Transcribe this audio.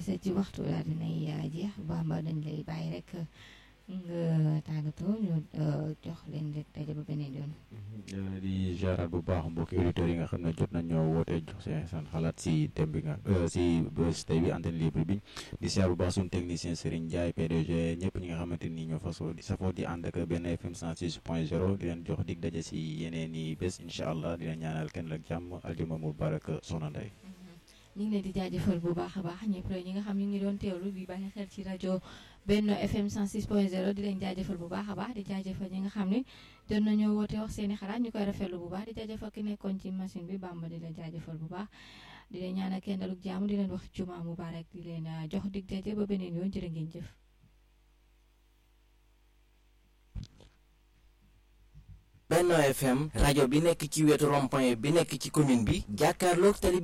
ci waxtu daal dinay jeex Bamba dañ lay bàyyi rek nga tàggatoo ñu jox leen rek daje ba beneen yoon. di jaaraat bu baax mbokki auditeurs yi nga xam ne jot nañ ñoo wootee jox seen seen xalaat si thème bi nga si bés tey bi antenne libre bi di siyaar bu baax suñu technicien Serigne Ndiaye PDG ñëpp ñi nga xamante ni ñoo fasoo di safoo di ànd ak benn FM 106 point 0 di leen jox dig daje si yeneen i bés incha allah di leen ñaanal kenn ak jàmm aljuma mubarak soxna Ndeye. ñu ngi leen di jaajëfal bu baax a baax ñëpp rek ñi nga xam ñu ngi doon teewlu bi bàyyi xel ci rajo Benno FM 106.0 di leen jaajëfal bu baax a baax di jaajëfal ñi nga xam ne doon nañoo woote wax seeni xalaat ñu koy rafetlu bu baax di jaajëfal ki nekkoon ci machine bi Bamba di leen jaajëfal bu baax di leen ñaanal kenn daluk jàmm di leen wax juma mubarak di leen jox dig daje ba beneen yoon jërë ngeen jëf. Benno FM rajo bi nekk ci wetu rond-point bi nekk ci commune bi jàkkaarloog tali